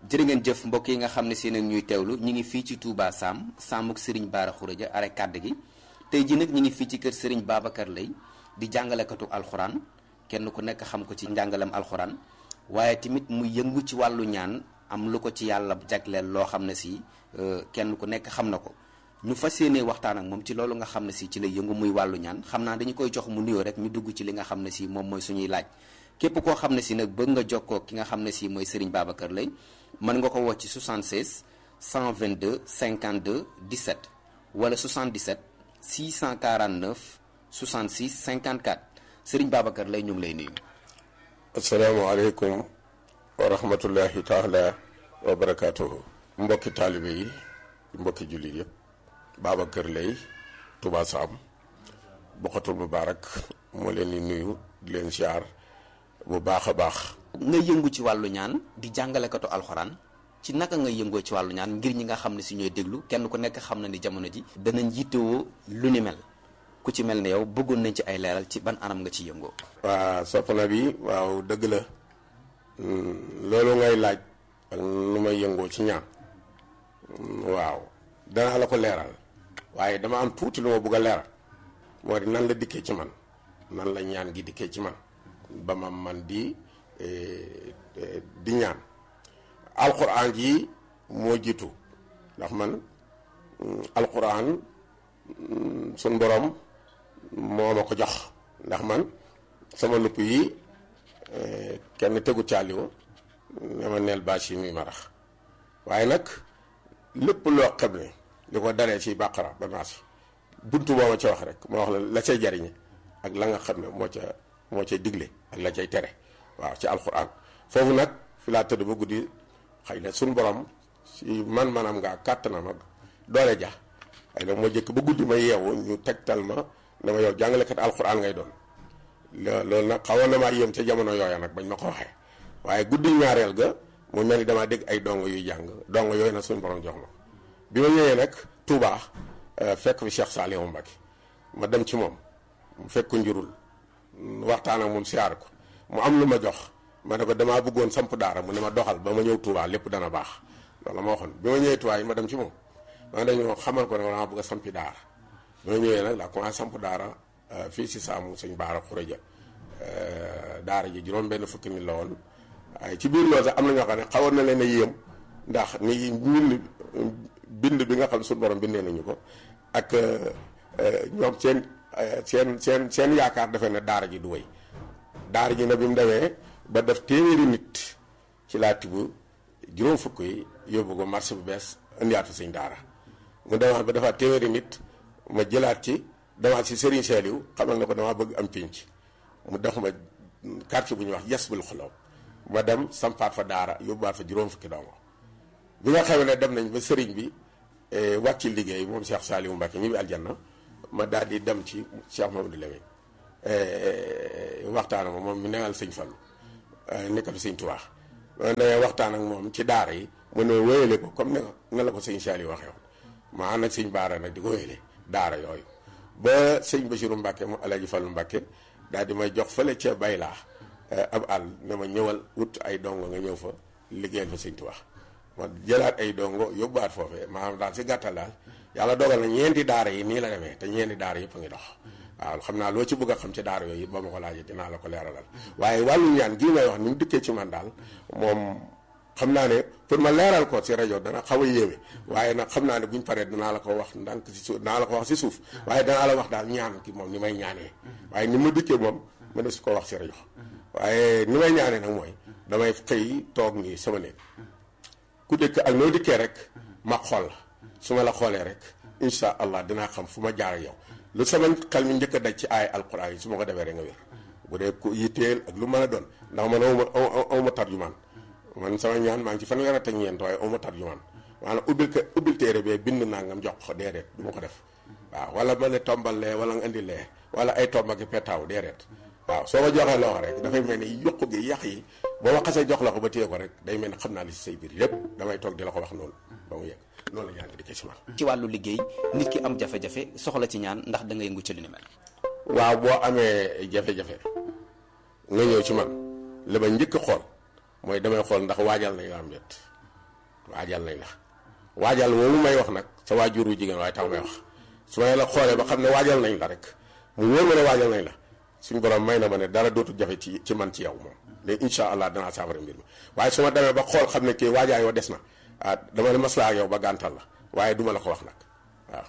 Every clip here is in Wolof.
jërë ngeen jëf mbokk yi nga xam ne seen ak ñuy teewlu ñi ngi fii ci Touba Sam Samuk Serigne Bara Khourédia are kàdd gi tey ji nag ñi ngi fii ci kër Serigne Babacar Lay di jàngalekatu alxuraan kenn ku nekk xam ko ci njàngalem alxuraan waaye tamit mu yëngu ci wàllu ñaan am lu ko ci yàlla jagleel loo xam ne si kenn ku nekk xam na ko ñu fas yéenee waxtaan ak moom ci loolu nga xam ne si ci lay yëngu muy wàllu ñaan xam naa dañu koy jox mu nuyoo rek ñu dugg ci li nga xam ne si moom mooy suñuy laaj képp koo xam ne si nag bëgg nga jokkoo ki nga xam ne si mooy Serigne Babacar Lay mën nga ko woo ci 76 122 52 17 wala 77 649 66 54 Serigne Babacar Lay ñu ngi lay nuyu. asalaamaaleykum wa rahmatullahi taala wa barakaatuhu. mbokki taalibe yi mbokki jullit yëpp Babacar Lay Touba Sam Bokhatul Mubaarak moo leen di nuyu di leen siyaar bu baax a baax. nga yëngu ci wàllu ñaan di jàngalekatu alxuraan ci naka nga yëngoo ci wàllu ñaan ngir ñi nga xam ne si ñooy déglu kenn ku nekk xam na ni jamono ji danañ yittewoo lu ni mel ku ci mel ne yow bëggoon nañ ci ay leeral ci ban anam nga ci yëngoo waa soppana bi waaw dëgg la loolu ngay laaj ak nu may yëngoo ci ñaan waaw danaa la ko leeral waaye dama am tuuti lu ma bëgg a leeral moo di nan la dikkee ci man nan la ñaan gi dikkee ci man ba ma man di di ñaan alquran ji moo jiitu ndax man alquran sun borom moo ma ko jox ndax man sama lupp yi kenn tegu caaliwo ne ma neel bâche yi muy marax waaye nag lépp loo xam ne li ko daree ci bàqara ba naas buntu boo ma ca wax rek ma wax la la cay jariñe ak la nga xam ne moo ca moo cay digle ak la cay tere waaw ci alquran foofu nag fi laa tëdd ba guddi xëy na suñ borom si man manam ngaa kàttanam ak doole ja xëy na moo jëkk ba guddi ma yeewu ñu tegtal ma ne ma yow jàngalekat alquran ngay doon loolu nag xawoon na maa yéem ca jamono yooya nag bañ ma ko waxee waaye guddi ñaareel ga mu mel ni damaa dégg ay dongo yuy jàng dongo yooyu nag suñu borom jox ma bi ma ñëwee nag Touba fekk fi Cheikh Saliou Mbacké ma dem ci moom mu fekk ko njurul waxtaan ak moom siyaar ko mu am lu ma jox ma ne ko damaa bëggoon samp daara mu ne ma doxal ba ma ñëw Touba lépp dana baax loolu la ma waxoon bi ma ñëwee Touba yi ma dem ci moom ma dañoo xamal ko ne dama bëgg a sampi daara bi ma ñëwee nag laa commencé samp daara fii si saamu sëñ Bara Khourédia daara ji juróom benn fukki nit la woon waaye ci biir loolu sax am na ñoo xam ne xawoon na leen a yéem ndax ni mbind bind bi nga xam ne suñu borom bindee nañu ko ak ñoom seen seen seen seen yaakaar defee ne daara ji du wéy daara ji nag bi mu demee ba def téeméeri nit ci laa tibb juróom fukk yi yóbbu ko marché bu bees indiwaat fa sëñ daara mu demaat ba defaat téeméeri nit ma jëlaat ci demaat si Serigne Saliou xamal na ko damaa bëgg am pénc mu def ma quartier bu ñuy wax Yasbul Xuloob ma dem sampaat fa daara yóbbuwaat fa juróom fukki dongo bi nga xam ne dem nañ ba sëriñ bi wàcc liggéey moom Cheikh Saliou Mbacké ñi bi aljanna ma daal di dem ci Cheikh Mamadou Lamine waxtaan ak moom mi newal sëñ Fallu nekkatu sëñ Tuubaa ma demee waxtaan ak moom ci daara yi mu ne wéyale ko comme ne ne la ko sëñ Saliou waxee woon ma ànd ak sëñ Baara nag di ko wéyale daara yooyu ba sëñ Bachirou Mbacké mu Alaaji Fallu Mbacké daal di may jox fële ca baylaa ab àll ne ma ñëwal wut ay dongo nga ñëw fa liggéeyal fa sëñ Tuubaa ma jëlaat ay dongo yóbbuwaat foofee maanaam daal si gàttal daal yàlla dogal na ñeenti daara yi nii la demee te ñeenti daara yëpp a ngi dox waaw xam naa loo ci bëgg a xam ci daara yooyu it ba ma ko laajee dinaa la ko leeralal waaye wàllu ñaan gii may wax ni mu dikkee ci man daal moom xam naa ne pour ma leeral ko si rajo dana xaw a yéeme waaye nag xam naa ne buñ paree danaa la ko wax ndànk si suuf danaa la ko wax si suuf waaye danaa la wax daal ñaan ki moom ni may ñaanee waaye ni ma dikkee moom ma ne su ko wax si rajo waaye ni may ñaanee nag mooy damay xëy toog nii sama néeg ku dëkk ak noo dikkee rek ma xool la su ma la xoolee rek incha allah dinaa xam fu ma jaar ak yow lu sama xel mi njëkk a daj ci ay alquran yi su ma ko defee rek nga wér bu dee ku yitteel ak lu mën a doon ndax man awma awma tarjumaan man sama ñaan maa ngi ci fanweer ak ñeent waaye awma tarjumaan maanaam ubbil ko ubbil téere bee bind naa ngam jox ko déedéet du ma ko def waaw wala ma ne tombal lee wala nga indi lee wala ay tomba ki petaaw déedéet waaw soo ma joxee loxo rek dafay mel ni yokku gi yàq yi boo ma xasee jox la ko ba téye ko rek day mel ni xam naa li si say biir lépp damay toog di la ko wax noonu ba mu yegg noonu la ñaan di ci man ci wàllu liggéey nit ki am jafe-jafe soxla ci ñaan ndax da nga yëngu ci lu ni mel waaw boo amee jafe-jafe nga ñëw ci man li ma njëkk a xool mooy damay xool ndax waajal nañ la am wet waajal nañ la waajal moomu may wax nag sa waajuru jigéen waaye tax may wax su may la xoolee ba xam ne waajal nañ la rek mu wóor ma ne waajal nañ la suñu borom may na ma ne dara dootul jafe ci ci man ci yow moom léegi incha allah danaa saafara mbir mi waaye su ma demee ba xool xam ne kii waajaay wa des na ah dama ne maslaa ak yow ba gàntal la waaye duma la ko wax nag waaw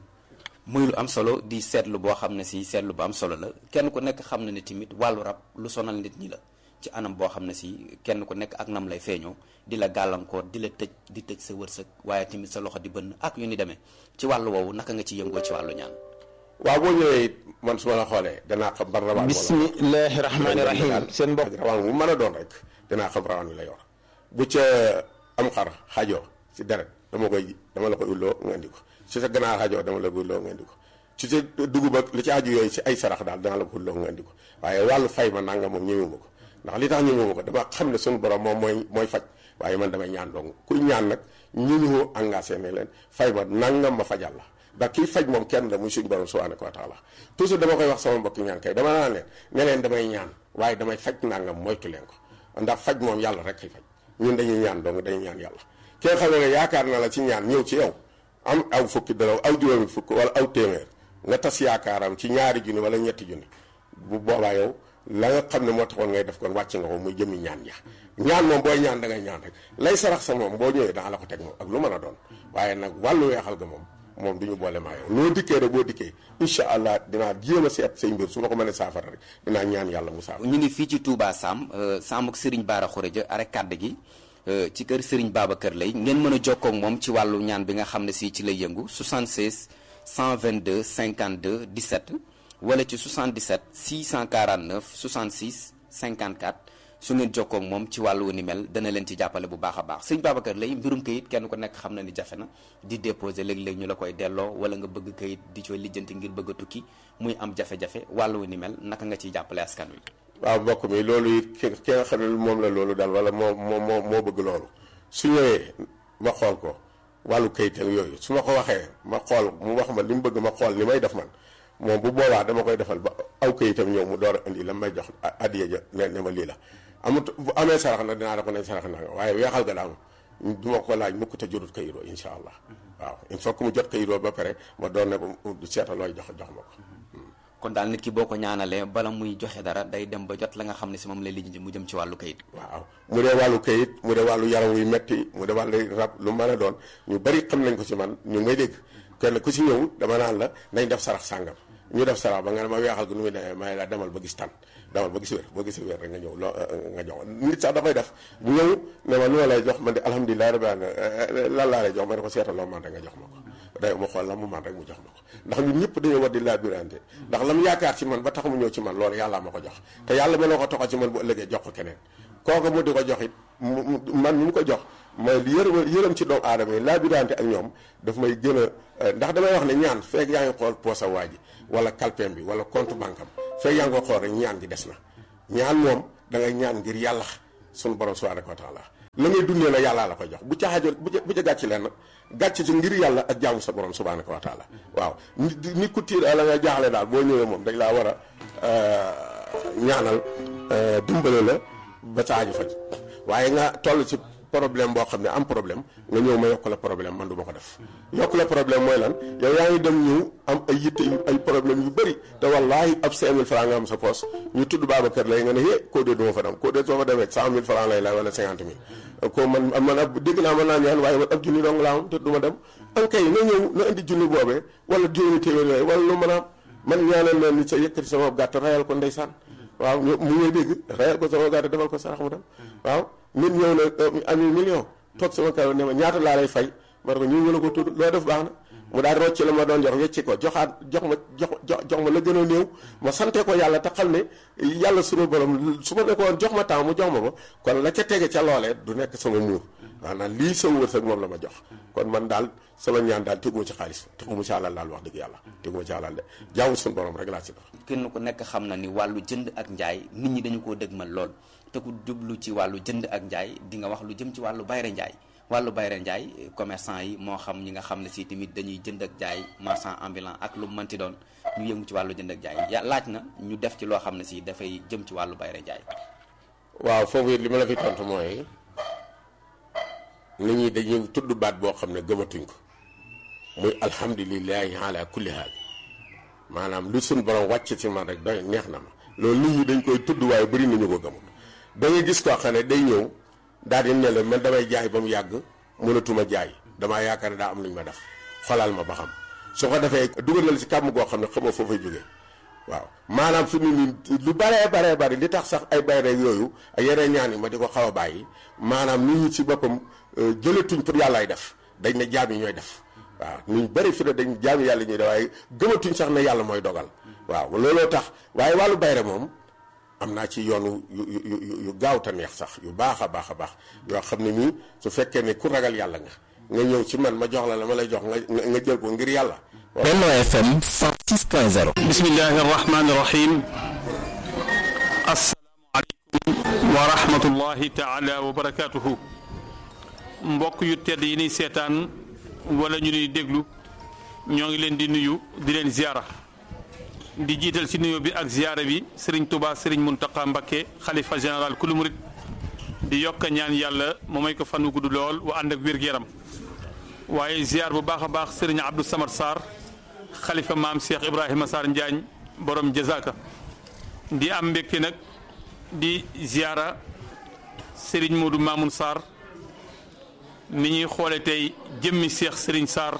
muy lu am solo di seetlu boo xam ne si seetlu bu am solo la kenn ku nekk xam na ne tamit wàllu rab lu sonal nit ñi la ci anam boo xam ne si kenn ku nekk ak nam lay feeñoo di la gàllankoor di la tëj di tëj sa wërsëg waaye tamit sa loxo di bënn ak yu ni demee ci wàllu woowu naka nga ci yëngoo ci wàllu ñaan waaw boo ñëwee it man su ma la xoolee danaa xam ban rawaan bismillahi rahmaani rahim seen mbokk ak rawaan bu mën a doon rek danaa xam rawaan wi la yor bu ca am xar xajoo si deret dama koy dama la koy ulloo nga indi ko si sa ganaar xajoo dama la koy ulloo nga indi ko ci sa dugub ak li ci aju yooyu si ay sarax daal dana la ko ulloo nga indi ko waaye wàllu fay ma nanga moom ñëwuma ko ndax li tax ñëwuma ko dama xam ne suñu borom moom mooy mooy faj waaye man damay ñaan dong kuy ñaan nag ñu ñu engagé ne leen fay ma nangam ma fajal la ndax kii faj moom kenn la muy suñu borom subhanahu wa taala toujours dama koy wax sama mbokki ñaan kay dama naan leen ne leen damay ñaan waaye damay faj nangam moytu leen ko ndax faj moom yàlla rek kay faj ñun dañuy ñaan dong dañuy ñaan yàlla ki nga xam ne yaakaar na la ci ñaan ñëw ci yow am aw fukki daraw aw juróomi fukk wala aw téeméer nga tas yaakaaram ci ñaari junni wala ñetti junni bu boobaa yow la nga xam ne moo taxoon ngay def kon wàcc nga ko muy jëmmi ñaan ya ñaan moom booy ñaan da ngay ñaan rek lay sarax sa moom boo ñëwee danga la ko teg moom ak lu mën a doon waaye nag wàllu weexal ga moom moom du ñu boole maa yow noo dikkee rek boo dikkee incha allah dinaa jéem a seet say mbir su ma ko mënee saafara rek dinaa ñaan yàlla mu saafara ñu ngi fii ci Touba Sam Sam ak Serigne Bara Khourédia arek kàdd gi ci kër Serigne Babacar Lay ngeen mën a jokkoo ak moom ci wàllu ñaan bi nga xam ne si ci lay yëngu 76 122 52 17 wala ci 77 649 66 54 su ngeen jokkoo ak moom ci wàllu ni mel dana leen ci jàppale bu baax a baax sëñ Babacar Lay mbirum kayit kenn ku nekk xam na ni jafe na di déposer léeg-léeg ñu la koy delloo wala nga bëgg kayit di cooy lijjanti ngir bëgg a tukki muy am jafe-jafe wàllu ni mel naka nga ciy jàppale askan wi. waaw mbokk mi loolu it ki ki nga xam ne moom la loolu daal wala moo moo moo moo bëgg loolu su ñëwee ma xool ko wàllu kayit ak yooyu su ma ko waxee ma xool mu wax ma li mu bëgg ma xool li may def man moom bu boobaa dama koy defal ba aw kayitam ñëw mu door a indi la may jox addiya ja ne ne ma lii la amut bu amee sarax na dinaa la ko ne sarax na waaye weexal ga daal du ma ko laaj mukk te jotut kayiroo insha allah waaw il faut que mu jot kayiroo ba pare ma doon ne ko seeta looy jox jox ma ko kon daal nit ki boo ko ñaanalee bala muy joxe dara day dem ba jot la nga xam ne si moom lay lijjanti mu jëm ci wàllu kayit waaw mu dee wàllu kayit mu dee wàllu yaram wuy metti mu dee wàllu rab lu mën a doon ñu bari xam nañ ko ci man ñu may dégg kenn ku ci ñëw dama naan la nañ def sarax sàngam ñu def sarax ba nga ne ma weexal ko nu muy demee may la demal ba gis tan demal ba gis wér boo gisee wér rek nga ñëw loo nga jox nit sax dafay def bu ñëw ne ma lu ma lay jox man de alhamdulilah rabbi alamin lan laa lay jox ma ne ko seetal loo man rek nga jox ma ko day ma xool la mu man rek mu jox ma ko ndax ñun ñëpp dañoo war di laabirante ndax lam yaakaar ci man ba tax mu ñëw ci man loolu yàlla ma ko jox te yàlla ma loo ko toxal ci man bu ëllëgee jox ko keneen kooku mu di ko jox it man ñu mu ko jox mooy yërëm yërëm ci doomu aadama yi laabirante ak ñoom daf may gën a ndax damay wax ne ñaan feeg yaa ngi xool poosa waa ji wala kalpeem bi wala compte banque am feeg yaa ngi ko xool rek ñaan gi des na ñaan moom da ngay ñaan ngir yàlla sunu borom subhanahu wa taala la ngay dundee la yàllaa la koy jox bu ca xaajoon bu ca bu ca gàcc leen nag gàcc ci ngir yàlla ak jaamu sa borom subhanahu wa taala waaw nit nit ku tiir la nga jaaxle daal boo ñëwee moom dañ laa war a ñaanal dimbale la ba sa aju faj waaye nga toll ci problème boo xam ne am problème nga ñëw ma yokk la problème man du ma ko def yokk la problème mooy lan yow yaa ngi dem ñëw am ay yitte yu ay problème yu bëri te wallaahi ab 5000 francs nga am sa poos ñu tudd Babacar lay nga ne hé koo dee du ma fa dem koo dee soo fa demee 100000 francs lay la wala 50 000 ko man man ab dégg naa mën naa ñaan waaye man ab junni dong laa am te du ma dem an kay na ñëw na indi junni boobee wala juróomi téeméer yooyu wala lu mën a am man ñaanal leen ni sa yëkkati sama gàtt rayal ko ndeysaan waaw mu ngay dégg rayal ko sama gàtt defal ko sarax mu dem waaw nit ñëw na ami million toog sama kaw ne ma ñaata laa lay fay ma ne ko ñu wala ko tudd loo def baax na mu daal rocc la ma doon jox wecci ko joxaat jox ma jox jox ma la gën a néew ma sante ko yàlla te xam ne yàlla sunu borom su ma nekkoon jox ma temps mu jox ma ko kon la ca tege ca loolee du nekk sama muur maanaam lii sama wërsëg moom la ma jox kon man daal sama ñaan daal teguma ci xaalis teguma ci àlal daal wax dëgg yàlla teguma ci àlal de jaamu sunu borom rek laa ci def kenn ku nekk xam na ni wàllu jënd ak njaay nit ñi dañu koo dëgmal lool te ku jublu ci wàllu jënd ak njaay di nga wax lu jëm ci wàllu bayre njaay wàllu bayre njaay commerçant yi moo xam ñi nga xam ne si tamit dañuy jënd ak jaay marchand ambulant ak lu mënti doon ñu yëngu ci wàllu jënd ak jaay ya laaj na ñu def ci loo xam ne si dafay jëm ci wàllu bayre njaay waaw foofu it li ma la fi tontu mooy nit ñi dañuy tudd baat boo xam ne gëmatuñ ko muy alhamdulilahi ala kulli haal maanaam lu suñ borom wàcc ci man rek doy neex na ma loolu nit ñi dañ koy tudd waaye bëri nañu ko gëmut da nga gis koo xam ne day ñëw daal di ne la man damay jaay ba mu yàgg mënatuma jaay damaa yaakaar ne daa am lu ñu ma def xolal ma ba xam su ko defee dugal na la ci kàmm goo xam ne xamoo foo fay jógee waaw maanaam fi mu nii lu baree baree bari li tax sax ay bay rek yooyu ak yeneen ñaan yi ma di ko xaw a bàyyi maanaam nit ñi ci boppam jëlatuñ pour yàllaay def dañ ne jaam yi ñooy def waaw ñu bëri fi ne dañ jaam yàlla ñuy def waaye gëmatuñ sax ne yàlla mooy dogal waaw looloo tax waaye wàllu bayre moom am naa ci yoonu yu yu yu gaaw te neex sax yu baax a baax a baax yoo xam ne nii su fekkee ne ku ragal yàlla nga nga ñëw ci man ma jox la la ma lay jox nga nga jël ko ngir yàlla. Benno FM 106.0. bismillahi rahmaani rahim. asalaamualeykum wa rahmatullahi taala wa barakaatuhu. mbokk yu tedd yi ni seetaan wala ñu ni déglu ñoo ngi leen di nuyu di leen ziara. di jiital ci nuyoo bi ak ziara bi Serigne Touba Serigne Mountakha Mbacké xalifa général kulu murit di yokk ñaan yàlla mu may ko fan wu gudd lool wa ànd ak wér-gu-yaram waaye ziar bu baax a baax Serigne Abdou Samad Sarr xalifa maam Cheikh Ibrahima Sarr Njaañ borom jazaka di am mbégte nag di ziara Serigne Modou Mamoun Sarr ni ñuy xoole tey jëmmi Cheikh Serigne Sarr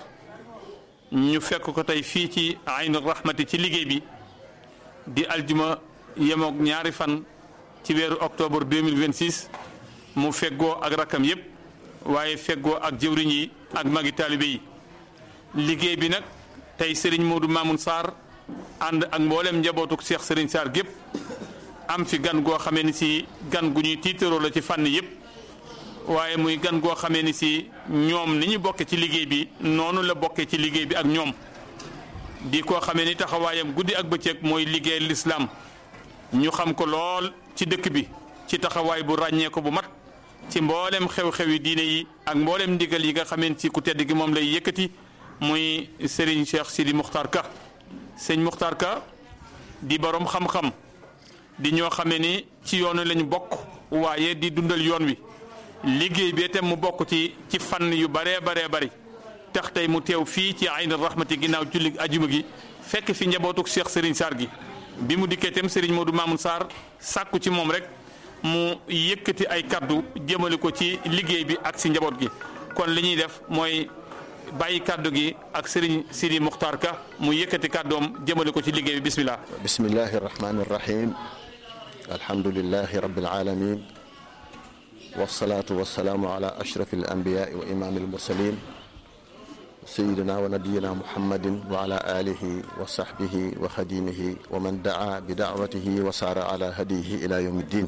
ñu fekk ko tey fii ci Aynu Rahmati ci liggéey bi di aljuma yemoog ñaari fan ci weeru octobre 2026 mu feggoo ak rakkam yépp waaye feggoo ak jëwriñ yi ak magi taalibe yi liggéey bi nag tey Serigne Modou Mamoun Sarr ànd ak mboolem njabootuk Cheikh Serigne Sarr gépp am fi gan goo xamee ni si gan gu ñuy tiitaroo la ci fànn yépp waaye muy gan goo xamee ni si ñoom ni ñu bokke ci liggéey bi noonu la bokke ci liggéey bi ak ñoom di koo xamee ni taxawaayam guddi ak bëccëg mooy liggéey lislaam ñu xam ko lool ci dëkk bi ci taxawaay bu ràññee ko bu mat ci mboolem xew-xewi diine yi ak mboolem ndigal yi nga xamee ci ku tedd gi moom lay yëkkati muy Serigne Cheikh Sidi Muxtar Ka sëñ Muxtar Ka di borom xam-xam di ñoo xamee ni ci yoonu lañu bokk waaye di dundal yoon wi liggéey bi itam mu bokk ci ci fànn yu baree baree bari tax tey mu teew fii ci Aynu Rahmati ginnaaw julli ajuma gi fekk fi njabootuk Cheikh Serigne Sarr gi bi mu dikkee itam Serigne Modou Mamoun Sarr sàkku ci moom rek mu yëkkati ay kaddu jëmale ko ci liggéey bi ak si njaboot gi kon li ñuy def mooy bàyyi kaddu gi ak Serigne Sidi Muxtar Ka mu yëkkati kaddoom jëmale ko ci liggéey bi bismillah bismillahi rahmani rahim alhamdulillahi rabbil alamin wasalaatu wasalaamu ala ashraf alanbiyaai wa imaam almursalin sayidina wa nabiyina muhammadin wa ala alihi wa sahbihi wa xadimihi wa man daa bi daawatihi wa saara ala hadiyihi ila yawmi ddin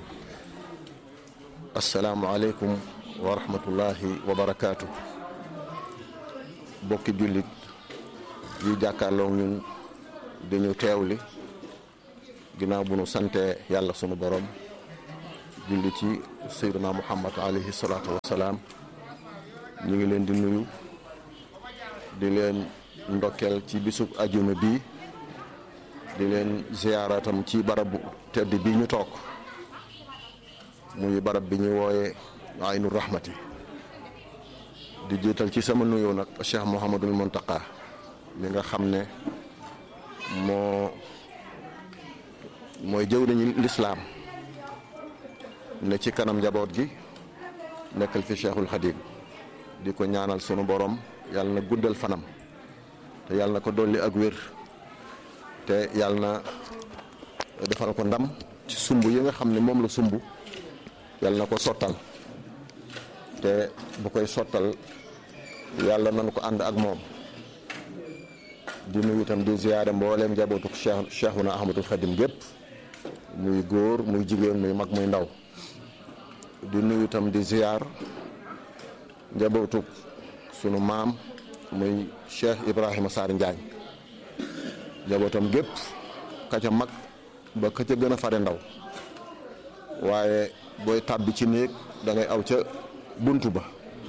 asalaamu aleykum wa rahmatullahi wa barakaatu bokki jullit yi jàkkaarloo ñun dañu teewli ginnaaw bu nu sante yàlla sunu borom julli ci sayyidina muhammad alayhi salaatu wasalaam ñu ngi leen di nuyu di leen ndokkeel ci bisub ajuma bi di leen ziyaaratam ci barabu tedd bi ñu toog muy barab bi ñuy wooye aynu rahmati di jiital ci sama nuyu nag cheikh mouhamadul muntaqa mi nga xam ne moo mooy jëwriñu lislaam ne ci kanam njaboot gi nekkal fi cheikhul xadim di ko ñaanal sunu borom yàlla na guddal fanam te yàlla na ko dolli ak wér te yàlla na defal ko ndam ci sumb yi nga xam ne moom la sumb yàlla na ko sottal te bu koy sottal yàlla nañu ko ànd ak moom di nuyu itam di ziyaare mbooleem njabootu cheikh cheikhuna ahmadul xadim gépp muy góor muy jigéen muy mag muy ndaw di nuyu itam di ziyaar njabootu sunu maam muy cheikh ibrahima Sarr Njaañ njabootam gépp ka ca mag ba ka ca gën a fare ndaw waaye booy tàbbi ci néeg da ngay aw ca bunt ba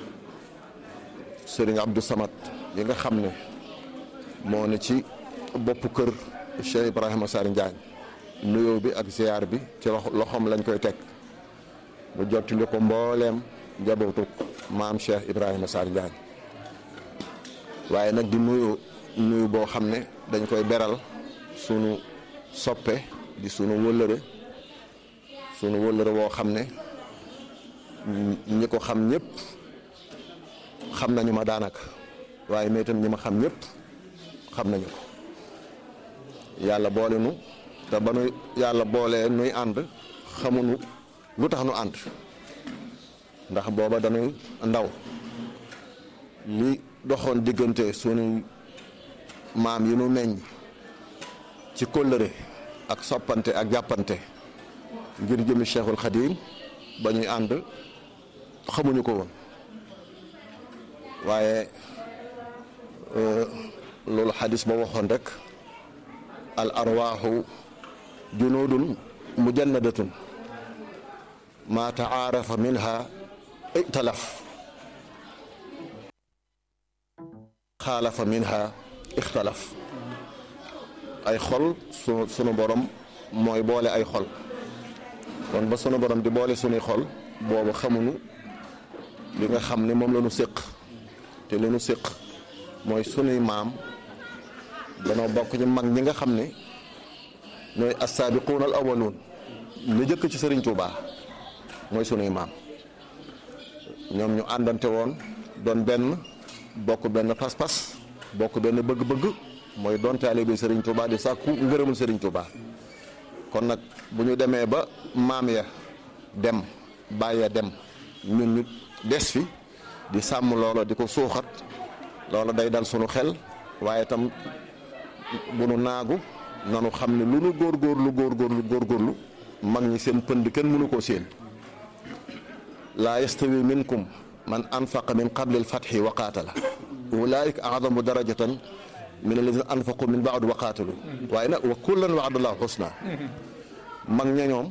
sëriñ Abdou Samad yi nga xam ne moo ne ci bopp kër cheikh ibrahima Sarr Njaañ nuyoo bi ak ziyaar bi ci loxoom lañ koy teg mu jottali ko mbooleem njabootu maam Cheikh Ibrahima Sarr Njaañ waaye nag di nuyu nuyu boo xam ne dañ koy beral sunu soppe di sunu wëllëre sunu wëllëre woo xam ne ñi ko xam ñëpp xam nañu ma daanaka waaye mais itam ñi ma xam ñëpp xam nañu ko yàlla boole nu te ba nu yàlla boolee nuy ànd xamuñu lu tax nu ànd ndax booba dañuy ndaw li doxoon diggante sunu maam yi nu meññ ci kóllëre ak soppante ak jàppante ngir jëmi Cheikhul Khadim ba ñuy ànd xamuñu ko woon waaye loolu xadis ba waxoon rek al arwaaxu junudun mujannadatun ma taarafa minha italaf xaalafa minha ixtalaf ay xol su sunu borom mooy boole ay xol kon ba sunu borom di boole sunuy xol boobu xamuñu li nga xam ne moom la ñu séq te li ñu séq mooy sunuy maam danoo bokk ci mag ñi nga xam ne ñooy assaabiquun al awaluun ñu jëkk ci sëriñ Tuuba mooy sunuy maam ñoom ñu àndante woon doon benn bokk benn pas-pas bokk benn bëgg-bëgg mooy doon taalibe sëriñ Tuuba di sàkku ngërëmul sëriñ Tuuba kon nag bu ñu demee ba maam ya dem bàyyi dem ñun ñu des fi di sàmm loola di ko suuxat loola day dal sunu xel waaye tam bu nu naagu nanu xam ne lu nu góorgóorlu góorgóorlu góorgóorlu mag ñi seen pënd kenn mënu koo séen laa yastawi minkum man anfaqa min qabli alfatxi wa qaatala ulaika adamu darajatan min alladina anfaqu min baadu wa qaatalu waaye nag wa kullan waadallahu xusna mag ña ñoom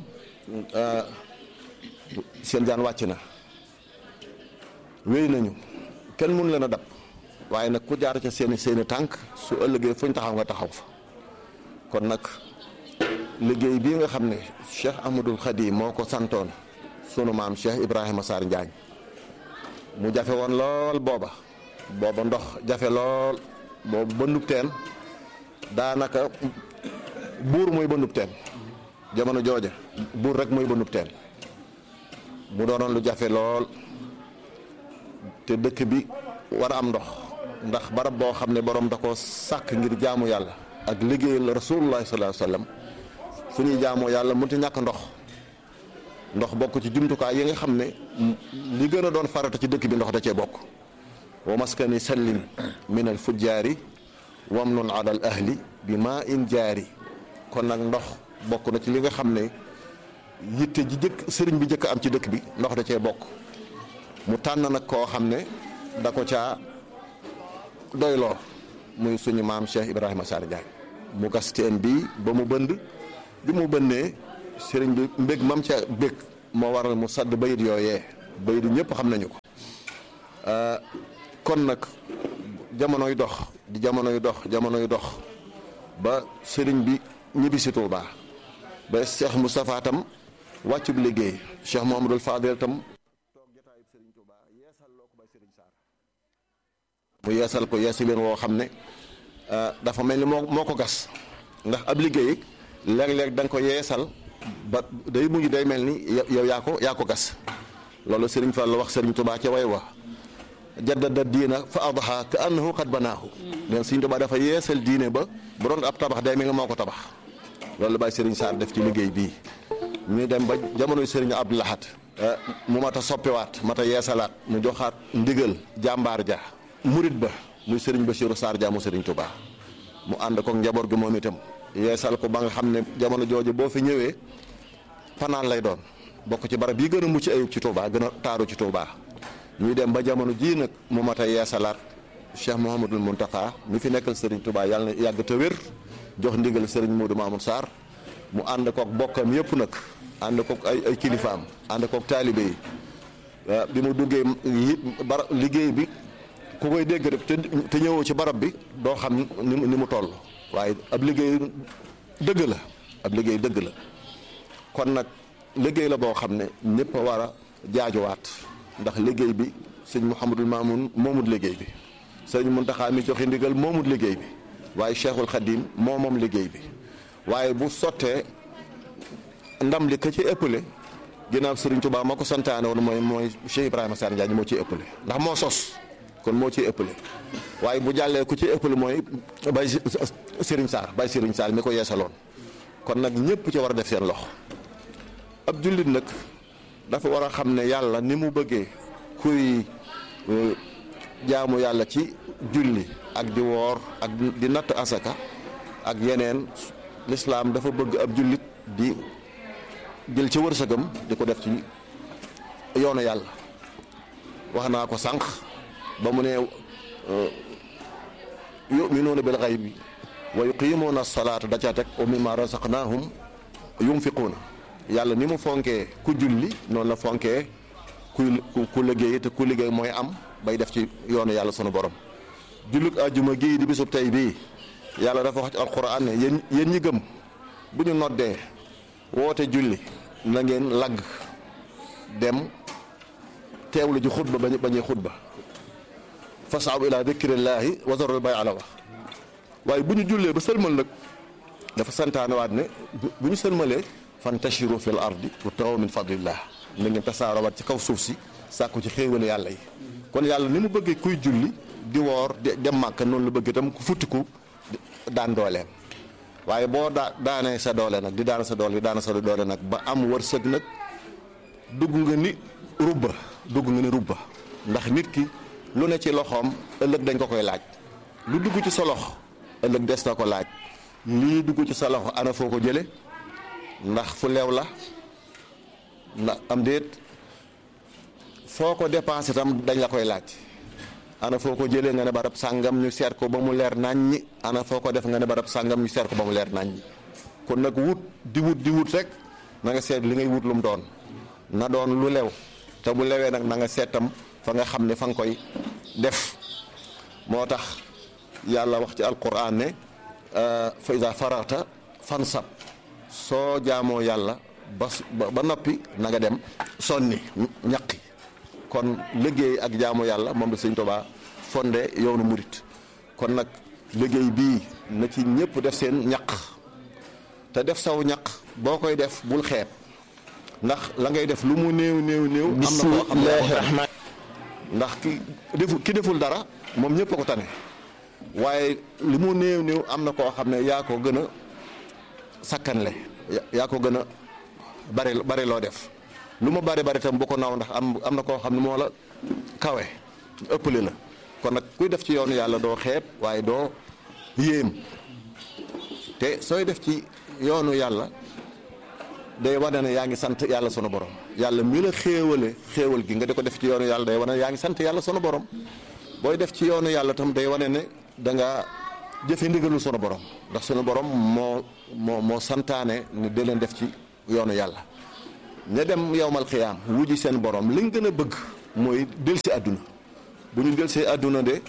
seen jaan wàcc na wéy nañu kenn mun leen a dab waaye nag ku jaar ca seeni seeni tànk su ëllëgee fuñ taxaw nga taxaw fa kon nag liggéey bii nga xam ne Cheikh Ahmadul Khadim moo ko santoon sunu maam Cheikh Ibrahima Sarr Njaañ mu jafe woon lool booba booba ndox jafe lool boobu bëndub teen daanaka buur mooy bëndub teen jamono jooja buur rek mooy bëndub teen mu doonoon lu jafe lool te dëkk bi war a am ndox ndax barab boo xam ne borom da ko sàkk ngir jaamu yàlla ak liggéeyal rasulullah sallallahu alayhi wasallam fu ñuy jaamoo yàlla mënut a ñàkk ndox ndox bokk ci jumtukaay yi nga xam ne li gën a doon farata ci dëkk bi ndox da cee bokk wa maskani sallim min al fujjaari wamnun ala al ahli bi maa in jaari kon nag ndox bokk na ci li nga xam ne yitte ji jëkk sëriñ bi jëkk am ci dëkk bi ndox da cee bokk mu tànn nag koo xam ne da ko caa doyloo muy suñu maam Cheikh Ibrahima Sarr Ndiaye mu gas teen bii ba mu bënd bi mu bënnee sëriñ bi mbég mam ca bég moo waral mu sadd bayit yooyee bayit ñëpp xam nañu ko kon nag jamonoy dox di jamonoy dox jamonoy dox ba sëriñ bi ñibbisi Tuubaa ba Cheikh Moustapha tam wàccub liggéey Cheikh Mouhamadul Fadel tam mu yeesal ko yeesi leen woo xam ne dafa mel ni moo moo ko gas ndax ab liggéey léeg-léeg da nga ko yeesal ba day mujj day mel ni yow yaa ko yaa ko gas loolu Serigne Fall la wax Serigne Touba ca way wa jaddada diina fa adaha ka annahu qad banaahu leen Serigne Touba dafa yeesal diine ba bu doon ab tabax day mel ni moo ko tabax loolu bàyyi Serigne Sarr def ci liggéey bii ñu dem ba jamonoy Serigne Abdou Lahad mu mat a soppiwaat mat a yeesalaat mu joxaat ndigal jàmbaar ja murit ba muy Serigne Bassirou Sarr jaamu Serigne Touba mu ànd ko njaboot gi moom itam yeesal ko ba nga xam ne jamono jooju boo fi ñëwee fanaan lay doon bokk ci barab yi gën a mucc ayib ci Touba gën a taaru ci Touba ñuy dem ba jamono jii nag mu mat a yeesalaat Cheikh Mouhamadul Mountakha mi fi nekkal Serigne Touba yàlla na yàgg te wér jox ndigal Serigne Modou Mamoun Sarr mu ànd kook bokkam yëpp nag ànd kook ay ay kilifaam ànd kook taalibe yi bi mu duggee bara liggéey bi. ku koy dégg rek te te ñëwoo ci barab bi doo xam ni ni mu toll waaye ab liggéey dëgg la ab liggéey dëgg la kon nag liggéey la boo xam ne ñëpp a war a jaajuwaat ndax liggéey bi sëñ Mouhamadul Mamoun moomut liggéey bi sëñ Muntaxa mi joxe ndigal moomut liggéey bi waaye Cheikhul Khadim moo moom liggéey bi waaye bu sottee ndam li ka ci ëppale ginnaaw Serigne Touba moo ko santaane woon mooy mooy Cheikh Ibrahima Sarr Ndiagne moo ciy ëppale ndax moo sos kon moo ciy ëppale waaye bu jàllee ku ci ëppale mooy Baye Serigne Sarr Baye Serigne Sarr mi ko yeesaloon kon nag ñëpp ci war a def seen loxo ab jullit nag dafa war a xam ne yàlla ni mu bëggee kuy jaamu yàlla ci julli ak di woor ak di natt asaka ak yeneen lislaam dafa bëgg ab jullit di jël ci wërsëgam di ko def ci yoonu yàlla wax naa ko sànq ba mu ne yuminuuna bil xaybi wa yuqimuuna as-salaata da caa teg wa mimma razaqnaahum yunfiquuna yàlla ni mu fonkee ku julli noonu la fonkee ku ku liggéey te ku liggéey mooy am bay def ci yoonu yàlla sunu borom julluk àjjuma gii di bisub tey bii yàlla dafa wax ci alquran ne yéen yéen ñi gëm bu ñu noddee woote julli na ngeen lagg dem teewlu ji xutba ba bañuy xutba fasaabu ila dikrillaahi wa zarul bay ala wax waaye bu ñu jullee ba sëlmal nag dafa santaane waat ne bu ñu sëlmalee fantashiru fil ardi wabtaxu min fadlillah na ngeen tasaarowaat ci kaw suuf si sàkku ci xéewale yàlla yi kon yàlla ni mu bëggee kuy julli di woor dem màkk noonu la bëgg itam ku futtiku daan dooleem waaye boo daa daanee sa doole nag di daan sa doole di daan sa doole nag ba am wërsëg nag dugg nga ni rubba dugg nga ni rubba ndax nit ki lu ne ci loxoom ëllëg dañ ko koy laaj lu dugg ci sa loxo ëllëg des na ko laaj lii dugg ci sa loxo ana foo ko jële ndax fu leew la ndax am déet foo ko dépensé tam dañ la koy laaj ana foo ko jëlee nga ne barab sàngam ñu seet ko ba mu leer naññi ana foo ko def nga ne barab sàngam ñu seet ko ba mu leer naññi kon nag wut di wut di wut rek na nga seet li ngay wut lu mu doon na doon lu lew te bu lewee nag na nga seetam fa nga xam ne fa nga koy def moo tax yàlla wax ci alquran ne fa iza farata fansab soo jaamoo yàlla ba ba noppi na nga dem sonni ñaqi kon liggéey ak jaamu yàlla moom la sëñ Tuubaa fondé yoonu murit kon nag liggéey bii na ci ñëpp def seen ñaq te def saw ñaq boo koy def bul xeeb ndax la ngay def lu mu néew néew néew am na koo xam ne ndax ki defu ki deful dara moom ñëpp a ko tane waaye li mu néew néew am na koo xam ne yaa ko gën a sakkanle yaa ko gën a bari bari loo def lu ma bari bari tam bu ko naaw ndax am am na koo xam ne moo la kawe ëppale la kon nag kuy def ci yoonu yàlla doo xeeb waaye doo yéem te sooy def ci yoonu yàlla day wane ne yaa ngi sant yàlla sunu borom yàlla mi la xéewale xéewal gi nga di ko def ci yoonu yàlla day wane ne yaa ngi sant yàlla sunu borom booy def ci yoonu yàlla tam day wane ne da nga jëfe ndigalul sunu borom ndax sunu borom moo moo moo santaane ni di leen def ci yoonu yàlla ña dem yowmal xiyaam wuji seen borom liñ gën a bëgg mooy del si àdduna bu ñu del see àdduna de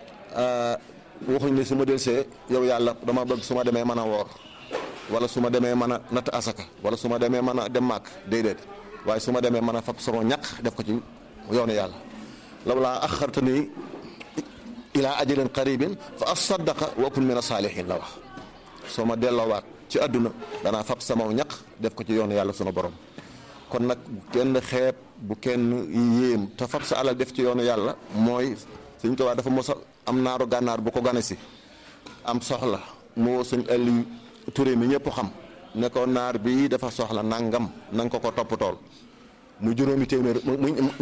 waxuñ ne su ma del see yow yàlla dama bëgg su ma demee mën a woor wala su ma demee mën a natt asaka wala su ma demee mën a dem màkk déedéet waaye su ma demee mën a fab sama ñaq def ko ci yoonu yàlla law laa axartani ilaa ajalin qaribin fa asaddaqa wa akun min asaalihin la wax soo ma delloowaat ci àdduna danaa fab sama ñaq def ko ci yoonu yàlla sunu borom kon nag bu kenn xeeb bu kenn yéem te fab sa alal def ci yoonu yàlla mooy suñ ko waa dafa mos a am naaru gànnaar bu ko gane si am soxla moo suñ ëlli turé mi ñëpp xam ne ko naar bi dafa soxla nangam na nga ko ko toppatool mu juróomi téeméer mu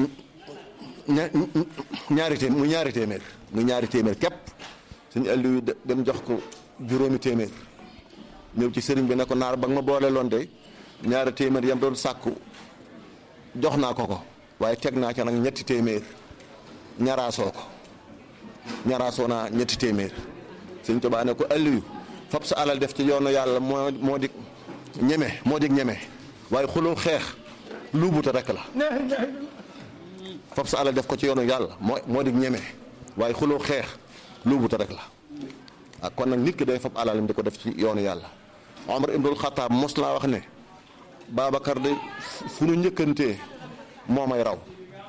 ñaari téeméer mu ñaari téeméer mu ñaari téeméer képp suñ ëlli dem jox ko juróomi téeméer ñëw ci sëriñ bi ne ko naar ba nga ma boole loon de ñaari téeméer yam doon sàkku jox naa ko ko waaye teg naa ca nag ñetti téeméer ñaraasoo ko ñaraasoo naa ñetti téeméer Sëñ Tuubaa ne ko Aliyu fab sa alal def ci yoonu yàlla moo moo di ñeme moo di ñeme waaye xuloo xeex luubuta rek la fab sa alal def ko ci yoonu yàlla moo moo di ñeme waaye xuloo xeex luubuta rek la ak kon nag nit ki day fab alalam di ko def ci yoonu yàlla Omar ibnul Xataab mos laa wax ne Babacar de fu nu njëkkantee moo may raw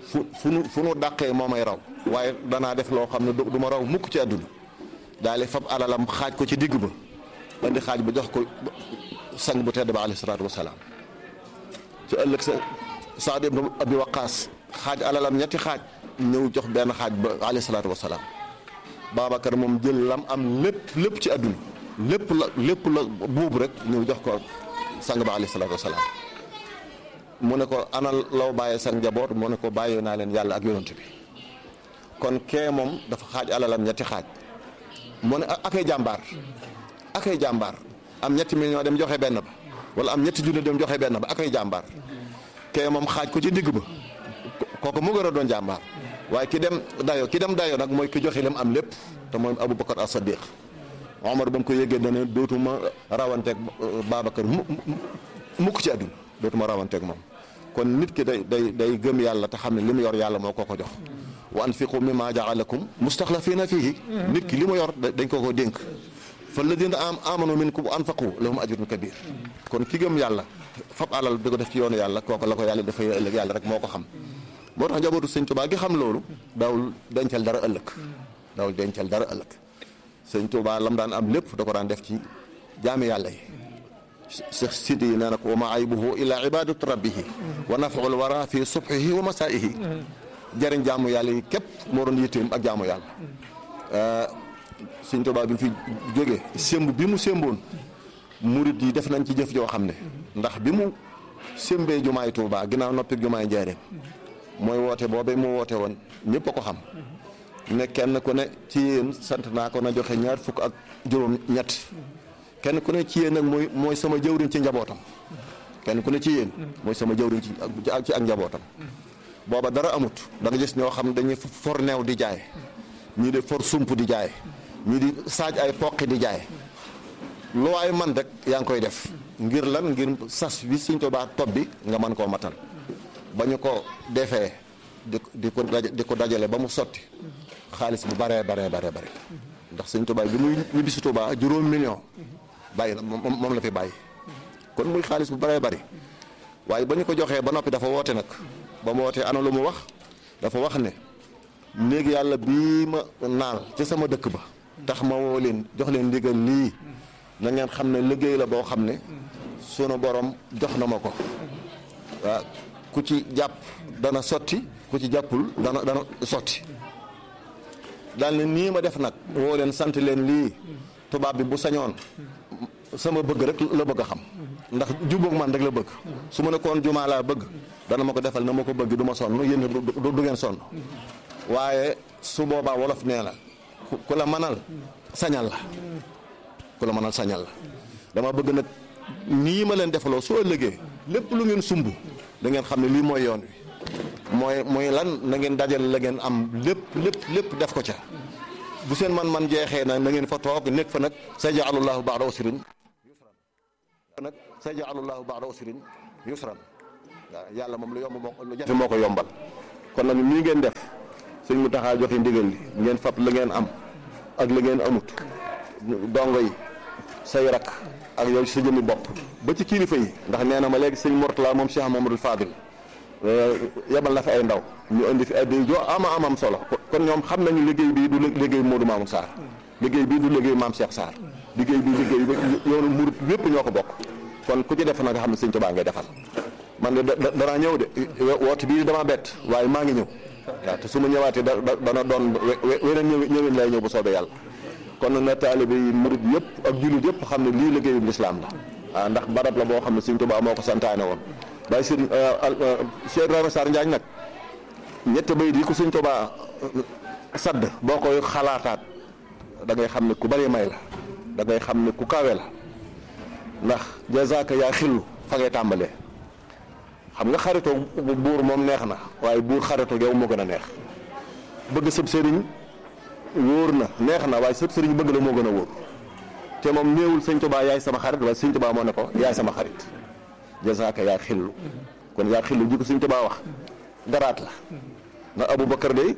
fu fu nu fu nu dàqee moo may raw waaye danaa def loo xam ne du ma raw mukk ci àdduna daal di fab alalam xaaj ko ci digg ba andi xaaj ba jox ko sang bu tedd ba alayhi salaatu wasalaam ci ëllëg sa Saad ibn Abi Waqaas xaaj alalam ñetti xaaj ñëw jox benn xaaj ba alayhi salaatu wasalaam Babacar moom jël lam am lépp lépp ci àdduna lépp la lépp la buubu rek ñëw jox ko sang ba alayhi salaatu wasalaam mu ne ko ana law bàyyee sang njaboot mu ne ko bàyyee naa leen yàlla ak yonent bi kon kee moom dafa xaaj alalam ñetti xaaj mu ne akay jàmbaar akay jàmbaar am ñetti million dem joxe benn ba wala am ñetti junne dem joxe benn ba akay jàmbaar kee moom xaaj ko ci digg ba kooku mu gën a doon jàmbaar waaye ki dem dayo ki dem dayo nag mooy ki joxe lam am lépp te mooy Aboubacar as-Sadiq Omar ba mu ko yëgee dane dootuma rawanteeg Babacar mu mukk ci àdduna dootuma rawanteeg moom kon nit ki day day day gëm yàlla te xam ne li mu yor yàlla moo ko ko jox wa anfiqu mimma jaalakum mustaxlafiina fiihi nit ki li mu yor dañ ko ko dénk fa alladina am amanu minkum anfaqu lahum ajrun kabir kon ki gëm yàlla fab alal di ko def ci yoonu yàlla kooku la ko yàlla dafay ëllëg yàlla rek moo ko xam moo tax njabootu sëñ Tuubaa gi xam loolu daawul dencal dara ëllëg daawul dencal dara ëllëg sëñ Tuubaa lam daan am lépp da ko daan def ci jaami yàlla yi Cheikh Sidi yi nee na ko wa ma aybuhu illa ibadatu rabbihi wa nafaul wara fi subhihi wa masaihi jëriñ jaamu yàlla yi képp moo doon yitteem ak jaamu yàlla sëñ Tuubaa bi mu fi jógee sémb bi mu sémboon murit yi def nañ ci jëf joo xam ne ndax bi mu sémbee jumaay Tuubaa ginnaaw noppi jumaay Njaaréem mooy woote boobee mu woote woon ñëpp a ko xam ne kenn ku ne ci yéen sant naa ko na joxe ñaar fukk ak juróom ñett kenn ku ne ci yéen nag mooy mooy sama jëwriñ ci njabootam kenn ku ne ci yéen mooy sama jëwriñ ci ci ak njabootam booba dara amut da nga gis ñoo xam dañuy for neew di jaay ñii di for sump di jaay ñii di saaj ay poqi di jaay lu waay man rek yaa ngi koy def ngir lan ngir sas wi Sëñ Tuubaa topp bi nga mën koo matal ba ñu ko defee di di ko di ko dajale ba mu sotti xaalis bu baree baree baree bare ndax Sëñ Tuubaa bi muy ñibbisi Tuubaa juróom million bàyyi na moom la fi bàyyi kon muy xaalis bu baree bari waaye ba ñu ko joxee ba noppi dafa woote nag ba mu wootee ana lu mu wax dafa wax ne néegi yàlla bii ma naal ci sama dëkk ba tax ma woo leen jox leen ndigal lii na ngeen xam ne liggéey la boo xam ne sunu borom jox na ma ko waaw ku ci jàpp dana sotti ku ci jàppul dana dana sotti daal ne nii ma def nag woo leen sant leen lii tubaab bi bu sañoon sama bëgg rek la bëgg a xam ndax jubóog man rek la bëgg su ma ne koon jumaa laa bëgg dana ma ko defal na ma ko bëgg du ma sonn yéen du ngeen sonn waaye su boobaa wolof nee la ku la mënal sañal la ku la mënal sañal la dama bëgg nag nii ma leen defaloo soo ëllëgee lépp lu ngeen sumb da ngeen xam ne lii mooy yoon wi mooy mooy lan na ngeen dajale la ngeen am lépp lépp lépp def ko ca bu seen man man jeexee na na ngeen fa toog nekk fa nag sayja'alullaahu ba'da usrin yusran nag sayja'alullaahu ba'da usrin yusran waaw yàlla moom lu yomb moo lu jafe moo ko yombal kon nag nii ngeen def sëñ mu taxaa joxe ndigal li ngeen fab la ngeen am ak la ngeen amut dongo yi say rak ak yow sa jëmmi bopp ba ci kilifa yi ndax nee na ma léegi sëñ Mourtala moom Cheikh Mamadou Fadil yebal na fi ay ndaw ñu indi fi ay day jo ama amam solo kon ñoom xam nañu liggéey bii du liggéey Modou Mamoun Sarr liggéey bii du liggéey Maam Cheikh Sarr liggéey bii liggéey yoonu murit yépp ñoo ko bokk kon ku ci def na nga xam ne sëñ Tuubaa ngay defal man de danaa ñëw de woote bii dama bett waaye maa ngi ñëw waaw te su ma ñëwaatee da dana doon weneen ñëw ñëwin lay ñëw bu soobee yàlla kon nag na taalibe yi murit yëpp ak jullit yëpp xam ne lii liggéeyu lislaam la waaw ndax barab la boo xam ne sëñ Tuubaa moo ko santaane woon waaye sëñ Cheikh Ibrahima Sarr Njaañ nag ñett bay di ko sëñ Tuubaa sadd boo koy xalaataat da ngay xam ne ku bari may la da ngay xam ne ku kawe la ndax jazaaka yaa xillu fa ngay tàmbalee xam nga xaritoo buur moom neex na waaye buur xaritoo yow moo gën a neex bëgg sëb sëriñ wóor na neex na waaye sëb sëriñ bëgg la moo gën a wóor te moom néewul sëñ Tuubaa yaay sama xarit waaye sëñ Tuubaa moo ne ko yaay sama xarit jazaaka yaa xillu kon yaa xillu ji ko sëñ Tuubaa wax garaat la ndax Aboubacar de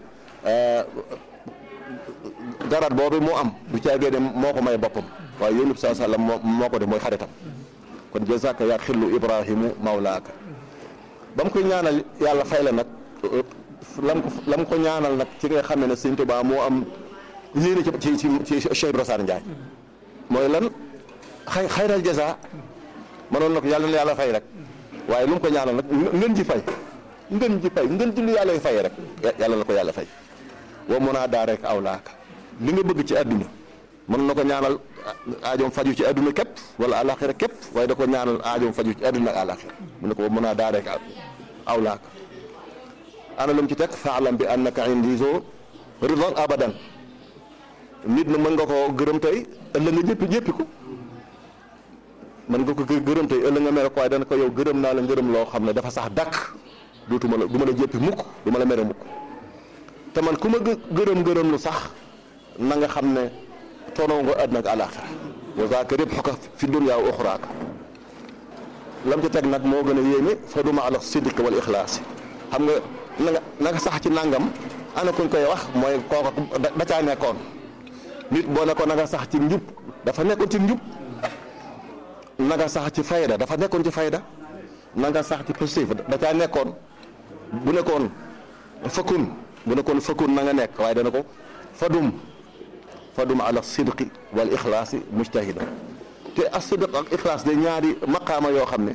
garaat boobu moo am du caagee de moo ko may boppam waaye yéen saa sallam moo moo ko def mooy xaritam kon jazaaka yaa xillu Ibrahimu mawlaaka ba mu koy ñaanal yàlla fay la nag lam ko lam ko ñaanal nag ci nga xam ne sëñ Tuubaa moo am yéene ci ci ci ci Cheikh Ibra Sarr Ndiaye mooy lan xay xayral jasa mënoon na ko yàlla na yàlla fay rek waaye lu mu ko ñaanal nag ngën ji fay ngën ji fay ngën ji lu yàlla fay rek yàlla na ko yàlla fay wa mun a daa rek aw laaka li nga bëgg ci àdduna mën na ko ñaanal aajoom faju ci àdduna képp wala àlaxira képp waaye da ko ñaanal aajoom faju ci àdduna ak àlaxira mu ne ko wa mun a daa rek aw laaka ana lu mu ci teg faalam bi annaka indi zo ridwan abadan nit na mën nga ko gërëm tey ëllëg nga jéppi jéppi ko mën nga ko gërëm tey ëllëg nga mere ko waaye dana ko yow gërëm naa la ngërëm loo xam ne dafa sax dàkk dootuma la du ma la jéppi mukk du ma la mere mukk te man ku ma gërëm gërëm lu sax na nga xam ne toonoo nga àddina ak àlaaxira wa zaaka ribhuka fi dunya wa uxraaka lam ci teg nag moo gën a yéeme fa duma ala sidq wal ixlaas xam nga na nga na nga sax ci nangam ana kuñ koy wax mooy kooku da caa nekkoon nit boo ne ko na nga sax ci njub dafa nekkoon ci njub na nga sax ci fayda dafa nekkoon ci fayda na nga sax ci positif da caa nekkoon bu nekkoon fakkun bu nekkoon fakkun na nga nekk waaye dana ko fadum fadum ala sidqi wal ixlaasi mujtahida te as sidq ak ixlaas de ñaari maqaama yoo xam ne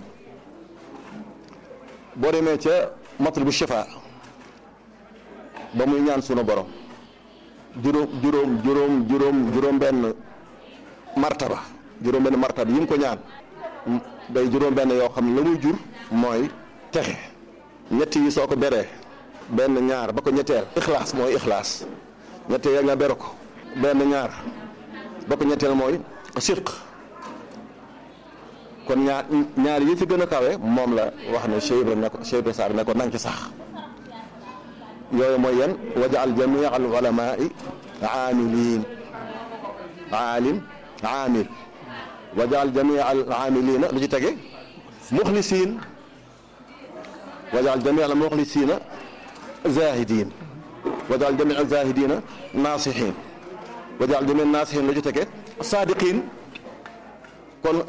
boo demee ca matlubu shifa ba muy ñaan sunu borom juróom juróom juróom juróom juróom benn martaba juróom benn martaba yi mu ko ñaan day juróom benn yoo xam ne la muy jur mooy texe ñett yi soo ko beree benn ñaar ba ko ñetteel ixlaas mooy ixlaas ñetteel nga bere ko benn ñaar ba ko ñetteel mooy sidq kon ñaar ñaar yi ci gën a kawe moom la wax ne Cheikh Ibra ne ko Cheikh Ibra Sarr ne ko nang ci sax yooyu mooy yan wajaal jamii al ulamai aamiliin aalim aamil wajaal jamii al aamiliina lu ci tege muxlisiin wajaal jamii al muxlisiina zaahidiin wajaal jamii al zaahidiina naasixiin wajaal jamii naasixiin lu ci tege saadiqiin kon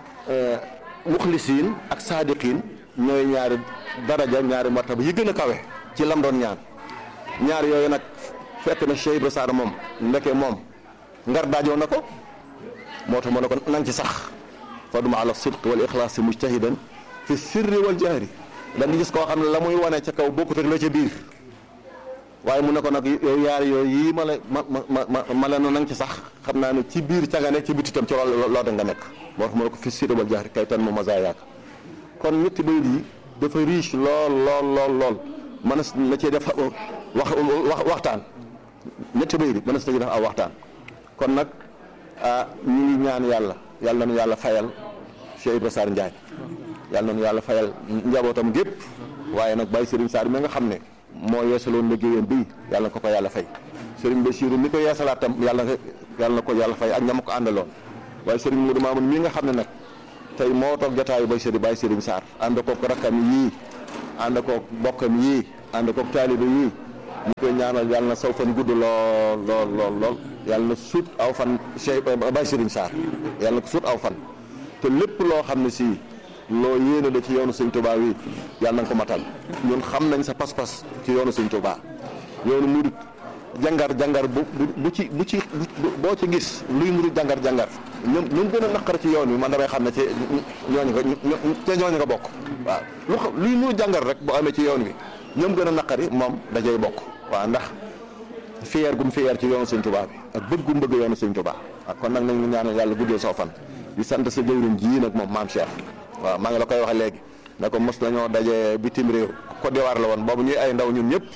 muxlisiin ak saadiqiin ñooy ñaari daraja ñaari martaba yi gën a kawe ci lam doon ñaan ñaar yooyu nag fekk na Cheikh Ibra Sarr moom ndeke moom ngar daajoo na ko moo tax ma ne ko nang ci sax faduma ala sidq wal ixlaas mujtahidan fi sirri wal jahri da nga gis koo xam ne la muy wane ca kaw bokkut ak la ca biir waaye mu ne ko nag yow yaar yooyu yii ma la ma ma ma ma la nang ci sax xam naa ne ci biir ca nga nekk ci biti tam ci loolu loo da nga nekk moo tax ma ne ko fi sirri wal jahri kay tan mu masa yaaka kon ñetti bayit yi dafa riche lool lool lool lool mënees na cee def wax waxtaan ñetti bayit yi mënees na cee def aw waxtaan kon nag ah ñu ngi ñaan yàlla yàlla nañu yàlla fayal Cheikh Ibra Sarr Ndiaye yàlla nañu yàlla fayal njabootam gépp waaye nag Baye Serigne Sarr mi nga xam ne moo yeesaloon liggéeyam bii yàlla na ko ko yàlla fay Serigne Bassirou mi ko yeesalaat tam yàlla yàlla na ko yàlla fay ak ñam ko àndaloon waaye Serigne Modou Mamoun mi nga xam ne nag tey moo toog jotaayu Baye Serigne Baye Serigne Sarr ànd koog rakkam yii ànd koog bokkam yii ànd koog taalibe yii ñu koy ñaanal yàlla na saw fan gudd lool lool lool lool yàlla na suut aw fan Cheikh Baye Serigne Sarr yàlla na ko suut aw fan te lépp loo xam ne si loo yéene la ci yoonu Sëñ Tuubaa wi yàlla na nga ko matal ñun xam nañ sa pas-pas ci yoonu Sëñ Tuubaa yoonu murit jàngar jàngar bu bu ci bu ci boo ci gis luy murit jàngar jàngar ñoom ñoom gën a naqar ci yoon wi man damay xam ne ci ñooñu nga ca ñooñu nga bokk waaw lu xam luy murit jàngar rek boo amee ci yoon wi ñoom gën a naqari moom dajay bokk waaw ndax fiyeer gum fiyeer ci yoonu Sëñ Tuubaa bi ak bëgg gum bëgg yoonu Sëñ Tuubaa waaw kon nag nañu ñaanal yàlla guddee soo fan di sant sa jëwriñ ji nag moom maam Cheikh waaw maa ngi la koy wax léegi ne ko mos nañoo daje bitim réew Côte d'Ivoire la woon boobu ñuy ay ndaw ñun ñëpp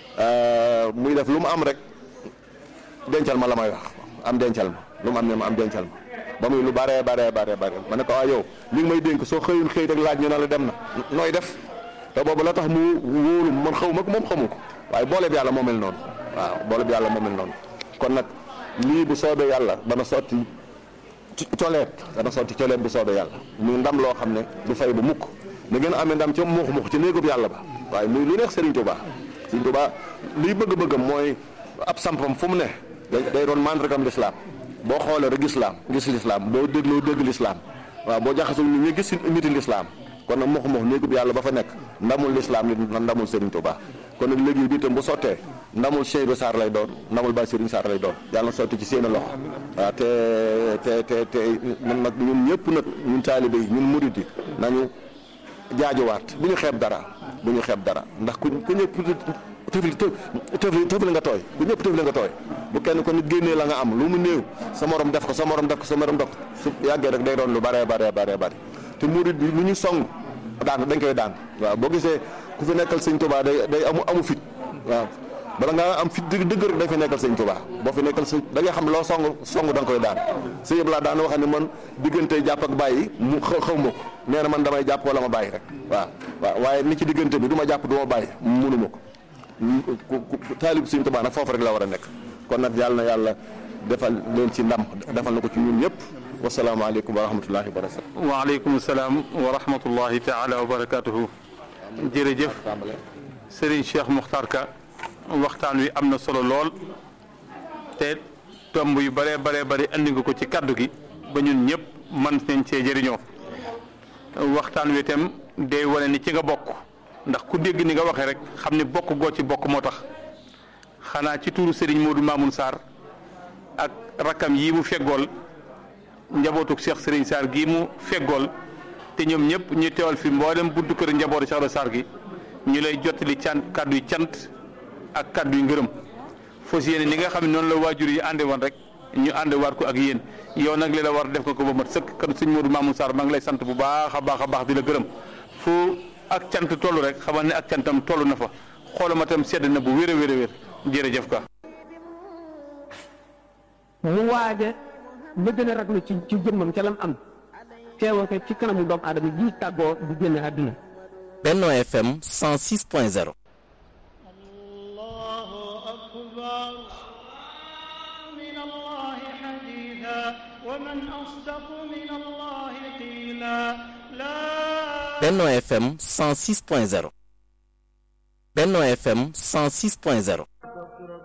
muy def lu mu am rek dencal ma la may wax am dencal ma lu mu am ne ma am dencal ma ba muy lu bare bare bare bare ma ne ko waa yow li nga may dénk soo xëyul xëy rek laaj ñu ne la dem na nooy def te boobu la tax mu wóolu man xaw ma ko moom xamu ko waaye boole bi yàlla moo mel noonu waaw boole bi yàlla moo mel noonu kon nag lii bu soobee yàlla dana sotti coleet dana sotti coleet bu soobee yàlla muy ndam loo xam ne du fay bu mukk da ngeen amee ndam ca muux muux ci néegub yàlla ba waaye muy lu neex Serigne Touba Serigne Touba liy bëgg-bëggam mooy ab sampam fu mu ne day doon mandargam lislaam boo xoolee rek gis laam gis lislaam boo dégloo dégg lislaam waaw boo jaxasoo nit ñi gis niti lislaam kon nag muux muux néegub yàlla ba fa nekk ndamul lislaam li ndamul Serigne Touba kon nag liggéey bi itam bu sottee ndamul Seydou Sarr lay doon ndamul Baye Serigne Sarr lay doon yàlla na sotti ci seen loxo waaw te te te te man nag ñun ñëpp nag ñun taalibe yi ñun murid yi nañu jaajuwaat bu ñu xeeb dara bu ñu xeeb dara ndax ku ku ñëpp tëfli tëfli tëfli nga tooy ku ñëpp tëfli nga tooy bu kenn ko nit génnee la nga am lu mu néew sa morom def ko sa morom def ko sa morom def ko su yàggee rek day doon lu bare bare bare bare te murid bi lu ñu song daan dañ koy daan waaw boo gisee ku fi nekkal sëñ Tuubaa day day amu amu fit waaw bala nga am fit dëgg dëgg rek day fi nekkal sëñ Tuubaa boo fi nekkal sëñ da nga xam loo song song da nga koy daan sëñ yëpp laa daan wax ne man diggante jàpp ak bàyyi mu xaw xaw ma ko nee na man damay jàpp wala ma bàyyi rek waaw waaw waaye ni ci diggante bi du ma jàpp du ma bàyyi mënuma ko taalib sëñ Tuubaa nag foofu rek la war a nekk kon nag yàlla na yàlla defal leen ci ndam defal na ko ci ñun ñëpp wasalaamaaleykum wa rahmatullahi wa barakatu waaleykum salaam wa rahmatullahi taala wa barakatuhu jërëjëf Serigne Cheikh Mokhtar Ka waxtaan wi am na solo lool te tomb yu bëree baree bëri andi nga ko ci kaddu gi ba ñun ñëpp man nañ cee jëriñoo waxtaan wi itam day wane ni ci nga bokk ndax ku dégg ni nga waxee rek xam ni bokk goo ci bokk moo tax xanaa ci tuuru Serigne Modou Mamoun Sarr ak rakkam yii mu feggool njabootuk Cheikh Serigne Sarr gii mu feggool te ñoom ñëpp ñu teewal fi mboolem buntu kër njabootu Cheikh Sarr gi ñu lay jottali cant kàddu yi cant ak kàddu yi ngërëm fos yéene ni nga xam ne noonu la waajur yi ànde woon rek ñu ànde waat ko ak yéen yow nag li la war def ko ko ba mat sëkk kan sëñ Modou Mamoun Sarr maa ngi lay sant bu baax a baax a baax di la gërëm fu ak cant toll rek xamal ne ak cantam toll na fa xoolama tam sedd na bu wér a wér a wér jërëjëf ka mu waaje la gën a raglu ci ci jëmmam ca lam am teewoo ko ci kanamu doomu aadama ji tàggoo di génn àdduna Benno FM 106.0 الله أكبر من الله حديثا ومن أصدق من الله قيلا لا Benno FM 106.0 Benno FM 106.0